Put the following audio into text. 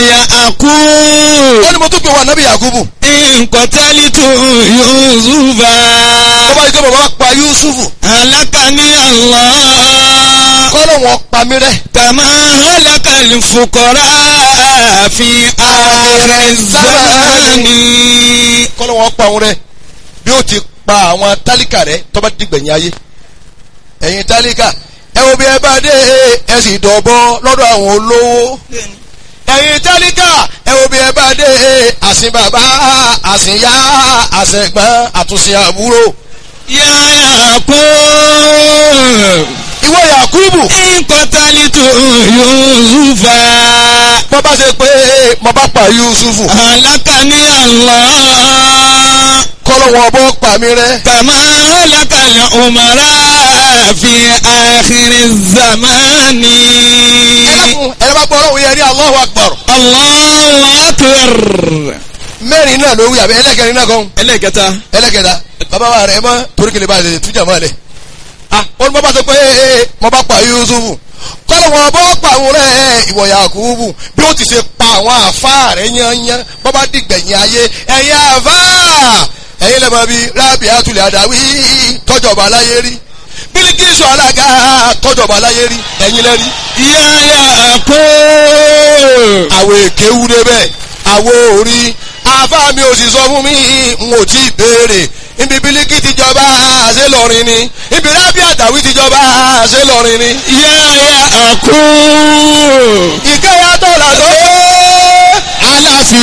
àkú. ó ní mo tún pè wá nábì yakubu nkọ̀tẹ́lítù yusufa. tó bá yí pé bàbá pa yusufu alákàní Allah. kọ́lọ̀ wọn pa mí rẹ́ kàmá alákàlì fukọ̀rá fi ààrẹ zamani. kọ́lọ̀ wọn pa òun rẹ́ bí ó ti pa àwọn tálíkà rẹ́ tó bá dìgbẹ̀yìn ayé ẹ̀yin tálíkà ẹ wo bí ẹ bá dé ẹ sì dọ̀bọ lọ́dọ̀ àwọn olówó ẹ̀yin tálíkà ẹ wo bí ẹ bá dé àsìn bàbá àsìn yá àsìn ẹ̀gbọ́n àtúnṣe àbúrò yáyà kú. ìwọ yakubu nkọ̀tẹ́lítù yusufa. bọ́ bá ṣe pé mo bá pa yusufu alákàní Allah. kọ́lọ̀ wọn bọ́ pa mí rẹ́ كما هلك الأمراء في آخر الزمان ẹlẹ́kùn ẹ̀rọ bá gbọ́ ọlọ́run yẹn ní Allahu Akbar الله أكبر mẹ́rin náà ló wí àbí ẹlẹ́kẹrin náà kan ẹlẹ́kẹta ẹlẹ́kẹta bàbá wa rẹ̀ mọ́ torí kele bá lè tújà mọ́ lẹ̀ ah ó ní mo bá sọ pé ee mo bá pa Yusufu kọ́lọ̀ wọn bọ́ pa àwọn rẹ̀ ìwọ Yakubu bí ó ti ṣe pa àwọn àfa rẹ̀ yányán bọ́ bá dìgbẹ̀yìn ayé ẹ̀yin àfa ẹ̀yin lẹ́mọ̀ bíi rábì àtúlẹ̀ àdáwí tọ́jọba aláyé rí Bílíkísù alága tọ́jọba aláyé rí ẹ̀yin lẹ́rí yáyà kó àwọn èké wú débẹ̀ àwọn orí àbá mi ò sì sọ fún mi n ò tí ì béèrè ibi bílíkì ti jọba ṣé lọrin ni ibi rábì àtàwí ti jọba ṣé lọrin ni. yáyà kó ìkẹyà tọ́lá tó